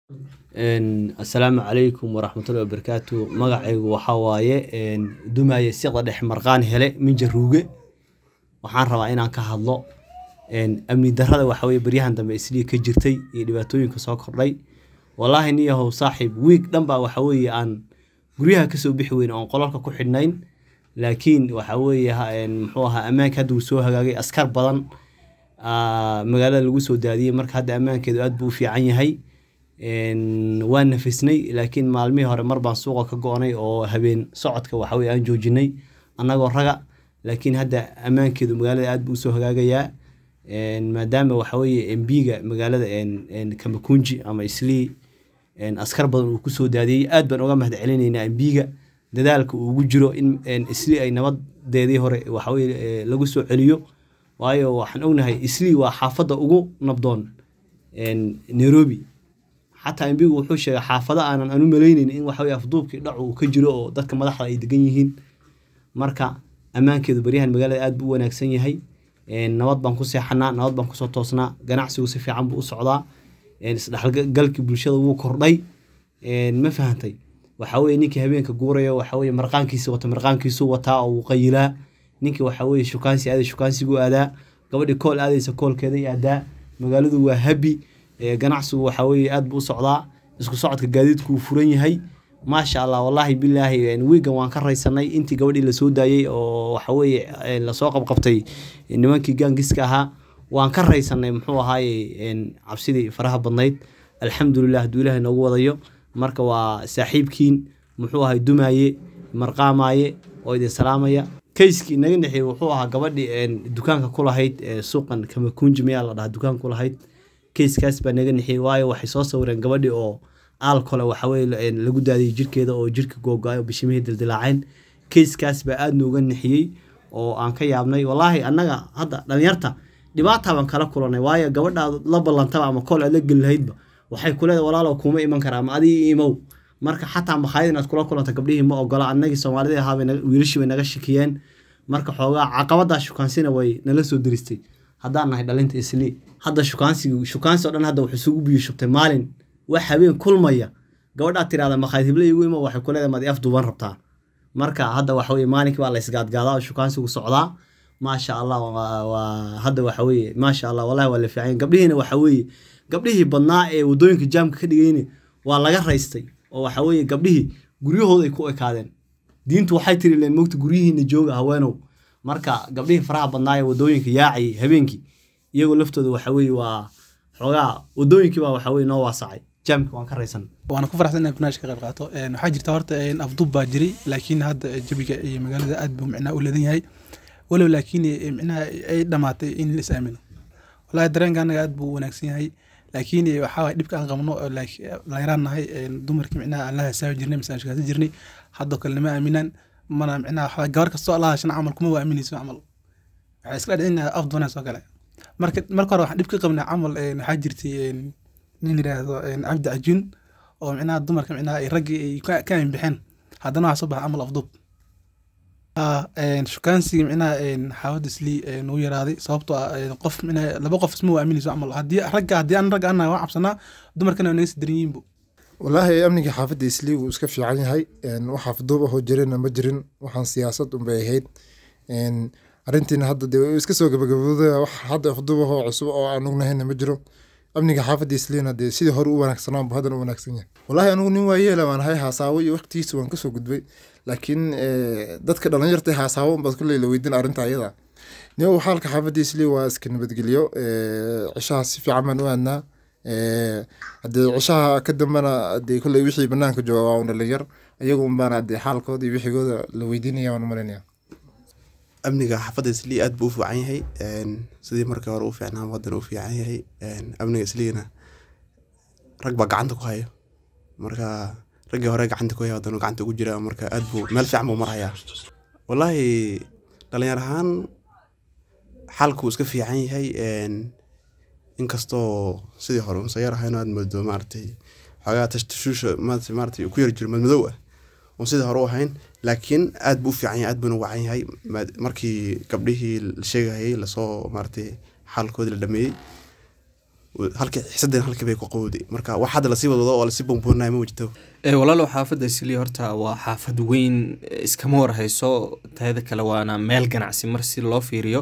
asalaamu calaykum waraxmatullahi wabarakaatu magacaygu waxaa waaye dumaaye siqda dhex marqaan hele minja ruuge waxaan rabaa inaan ka hadlo amni darrada waxa weye baryahan dambe islii ka jirtay iyo dhibaatooyinka soo kordhay wallaahi niyahow saaxiib wiig dhan baa waxa weeye aan guryaha kasoo bixi weyn oon qolalka ku xidhnayn laakiin waxa weeye muxuu ahaa ammaanka hadda uu soo hagaagay askar badan magaalada lagu soo daadiyey marka hadda ammaankeedu aad buu u fiican yahay waan nafisnay laakiin maalmihii hore mar baan suuqa ka go-nay oo habeen socodka waxa weye aan joojinay annagoo raga laakiin hadda ammaankeedu magaalada aad buu usoo hagaagayaa maadaama waxa weye mbiga magaalada kamakunji ama islii askar badan uu kusoo daadiyey aad baan uga mahad celinaynaa mbiga dadaalka uu ugu jiro in islii ay nabadeedii hore waxaweye lagu soo celiyo waayo waxaan ognahay islii waa xaafadda ugu nabdoon nairobi xataa mbigu wuxuu sheegay xaafado aanan anu malayneyn in waxaweye afduubkii dhacu uu ka jiro oo dadka madaxda ay degan yihiin marka ammaankeedu baryahan magaalada aad buu u wanaagsan yahay nabad baan ku seexanaa nabad baan kusoo toosnaa ganacsigu si fiican buu u socdaa isdhexgalkii bulshada wuu kordhay ma fahantay waxaweye ninkii habeenka guurayo waxaweye marqaankiisi wata marqaankiisuu wataa oo wuu qayilaa ninkii waxaweye shukaansi aaday shukaansigu aadaa gabadhii kool aadaysa koolkeeday aadaa magaaladu waa habi ganacsigu waxaweye aad buu u socdaa isku socodka gaadiidku uu furan yahay maasha allah wallaahi bilaahi wiigan waan ka raysanay intii gabadhii lasoo daayey oo waxaweye lasoo qabqabtay nimankii gaangiska ahaa waan ka raysanay muxuu ahaaye cabsidii faraha badnayd alxamdulilah hadduu ilahay noogu wadayo marka waa saaxiibkiin muxuu ahay dumaaye marqaamaaye oo idin salaamaya kayskii naga dhexeeyey wuxuu ahaa gabadhii dukaanka ku lahayd suuqan kamakunji mayaa la dhahaa dukaanka ku lahayd kayskaas baa naga nixiyey waayo waxay soo sawireen gabadhii oo aalkole waxaweye lagu daadiyey jirkeeda oo jirka googo-ay oo bishimihii dildilaaceen kayskaas baa aada nooga nixiyey oo aan ka yaabnay wallaahi annaga hadda dhalinyarta dhibaataa baan kala kulanay waayo gabadhaad la ballantaba ama kool aad la geli lahaydba waxay kuleeda walaalow kuma iman karaa ama adii imow marka xataa makhaayad inaad kula kulanta gabdhihii ma ogola annagii soomaalidii ahaabay wiilashii bay naga shikiyeen marka xoogaa caqabadaa shukaansina way nala soo diristay haddaan nahay dhalinta islii hadda shukaansigu shukaansi o dhan hadda wuxuu isugu biyo shubtay maalin wax habeen kulmaya gabadhaad tirahda makhaayad hible igu imo waxay ku leedahay maad af duuban rabtaa marka hadda waxa weye maalinkii baa la isgaadgaadaa oo shukaansigu socdaa maasha allah waa hadda waxa weye maasha allah wallahi waa la fiican gabdhihiina waxa weeye gabdhihii badnaa ee waddooyinka jaamka ka dhigayni waa laga raystay oo waxa weeye gabdhihii guryahooda ay ku ekaadeen diintu waxay tiri leen mogta guryihiina jooga haweenow marka gabdhihii faraha badnaa ee waddooyinka yaacay habeenkii iyagoo laftooda waxa weye waa xoogaa waddooyinkii baa waxa weye noo waasacay jaamka waan ka raysan waana ku faraxsan inaan barnaamij ka qayb qaato waxaa jirta horta afduub baa jiray laakiin hadda jabiga iyo magaalada aad buu micnaha u leedan yahay walow laakiin micnaha ay dhamaatay in la is aamino wallahi dareenka anaga aad buu u wanaagsan yahay laakiin waxaa waye dhibka aan qabno dhalinyaraan nahay dumarkii micnaha aan la hasaabi jirnay mise aan shakaasi jirnay haddoo kale nama aaminaan mana micnaha gabar kastoo alla hashana camal kuma waa aaminayso camal waxay iska dhicin afduunaas oo kale marka marka hore waxaan dhib ka qabnaa camal waxaa jirtay nin yidhaahdo cabdi cajuun oo micnaha dumarka micnaha ay raggii ay ka amin bixeen haddana waxaa soo baxa camal afduub shukaansiga micnaha xaawada islii nagu yaraaday sababtoo ah qof micnaha laba qof isma waa aaminayso camal haddii ragga haddii aan ragga annahay waan cabsanaa dumarkana waa naga sii daran yihiinbu wallaahi amniga xaafadda islii wuu iska fiican yahay wax afduub ahoo jirina ma jirin waxaan siyaasad unbay ahayd arrintiina hadda dee iska soo gabagabooda wax hadda afduub ahoo cusub oo aan ognahayna ma jiro amniga xaafadda isliina dee sidii hore u wanaagsanaanbu haddana u wanaagsan yahay wallaahi anigu nin waayeela waan ahay haasaawo iyo waqtigiisa waan kasoo gudbay laakiin dadka dhalinyarta haasaawo unbaad kulley la weydiin arrinta ayada niyow xaalka xaafadda islii waa iska nabadgelyo cishaha si fiican baan u aadnaa haddee cishaha ka dambena dee kulley wixii banaanka jooga waa un dhalinyar iyagu unbaana dee xaalkooda iyo wixigooda la weydiinaya waan u malaynaya amniga xaafadda islii aad buu u fiican yahay sidii markii hore u fiicnaa haddana u fiican yahay amniga isliina rag baa gacanta ku haya marka raggii hore gacanta ku haya haddana gacanta ugu jira marka aad buu meel fiican buu marayaa wallaahi dhalinyar ahaan xaalku iska fiican yahay inkastoo sidii hore unsa yar ahayno aad moodo maaragtay xoogaa tashtashuusha maaragtay ku yar jiro madmadow ah oon sidii hore u ahayn laakiin aad buu u fiican yahay aad buuna wacan yahay markii gabdhihii la sheegayay lasoo maaragtay xaalkoodii la dhameeyey halkii xisadeen halkii bay ku qowday marka wax hadda lasii wadwado oo lasii buunbuunaya ma wajito ee walaalow xaafadda islii horta waa xaafad weyn eh, iskama warhayso teeda kale waana meel ganacsi mar si loo fiiriyo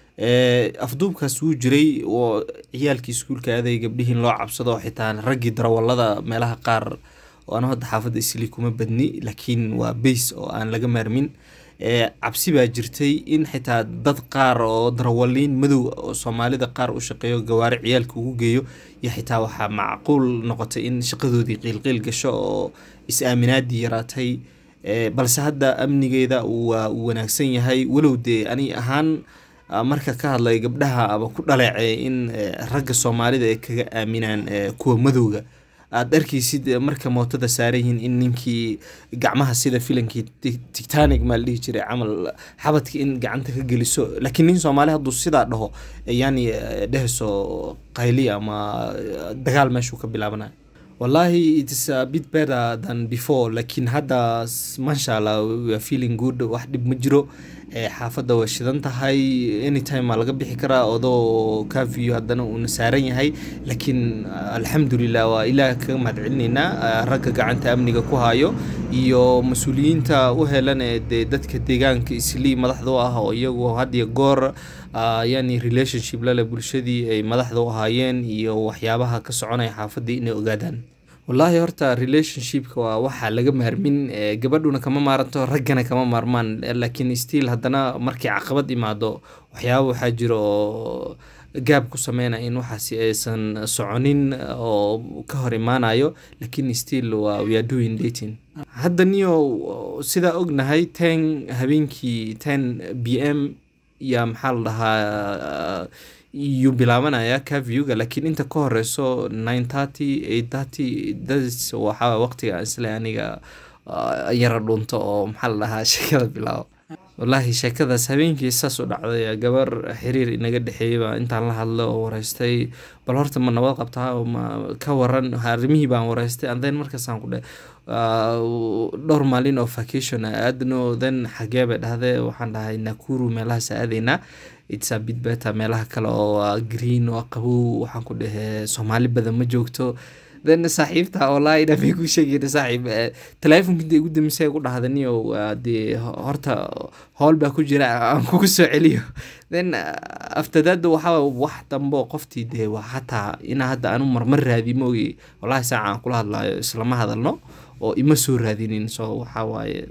ee afduubkaas wuu jiray oo ciyaalkii iskuulka aaday gabdhihiin loo cabsado oo xitaa raggii darawallada meelaha qaar oo anu hadda xaafadda islii kuma badni laakiin waa bays oo aan laga maarmin ee cabsi baa jirtay in xitaa dad qaar oo darawaliin madow oo soomaalida qaar u shaqeeyo gawaari ciyaalka ugu geeyo iyo xitaa waxaa macquul noqotay in shaqadoodii qiilqiil gasho oo is-aaminaadii yaraatay ee balse hadda amnigeeda waa uu wanaagsan yahay walow dee ani ahaan ah, marka ka hadlay gabdhaha aba ku dhaleecay in eh, ragga soomaalida ay kaga aaminaan eh, kuwa madowga aad arkaysid eh, marka mootada saaran yihiin in ninkii gacmaha sida filankii Ti- titanic maa la dhihi jiray camal xabadka in gacanta ka geliso laakiin nin soomaali hadduu sidaa dhaho eh, yani eh, dhehayso qayli ama eh, dagaal meeshuu ka bilaabanayo wallahi it is a bit better than before laakiin hadda s- masha allah we are feeling good wax dhib ma jiro ee xaafadda way shidan tahay anytime aa laga bixi karaa odoo kafiyo haddana uuna saaran yahay laakiin alxamdulilah waa ilaah kaga mahadcelinaynaa ah, ragga gacanta amniga ku hayo iyo mas-uuliyiinta u helan ee dee dadka deegaanka islii madaxda u ah oo iyagu had iyo goor ah, yani relationship lale bulshadii ay madaxda u ahaayeen iyo waxyaabaha ka soconaya xaafaddii inay ogaadaan wallaahi horta relationshipka waa waxaa laga maarmin eh, gabadhuna kama maaranto raggana kama maarmaan eh, laakiin still haddana markay caqabad imaado waxyaaba waxaa jira oo gaab ku sameynaya in waxaasi aysan soconin oo ka hor imaanayo laakiin still waa we are doing dating hadda niyo sidaa ognahay ten habeenkii ten b m ya maxaa la dhahaa yuu bilaabanaya caviewga laakiin inta ka horeyso nine thirty eight thirty das waxaa waqtiga aan isle aniga ah, yara dhunto oo maxaa la dhahaa sheekada bilaabo wallaahi sheekadaas habeenkii saas u dhacday gabar xiriir inaga dhexeeyay baa intaan la hadlo oo wareystay bal horta ma nabad qabtaa oo ma ka waran arrimihii baan wareystay and then markaasaan ku dhe ah, dhowr maalin oo vacation a aadno then xagee bay dhahdee waxaan dhahay nakuru meelahaas aadaynaa it's a bit better meelaha kale oo ah, green oo qabow waxaan ku dhehe soomaali badan ma joogto then saaxiibta wallaahi dhamay ku sheegayna saaxiib eh, telefonka inta igu damisay ku dhahda niyo waa dee ho- horta howl baa ku jira aan kugu soo celiyo then ah, after that waxaa wax dambe oo qoftii dee waa hataa inaa hadda anu marmar raadi moogi wallaahi saaca aan kula hadlayo islama hadalno oo ima soo raadinin so waxaa waaye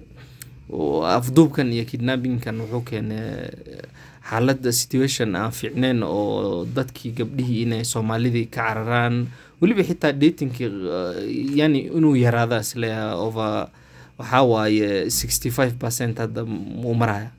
oo afduubkan iyo kidnappingkan wuxuu keenay xaaladda situation aan fiicneyn oo dadkii gabdhihii inay soomaalidii ka cararaan weliba xitaa datingkii yani inuu yaraada isle over waxaa waaye sixty five percent hadda uu maraya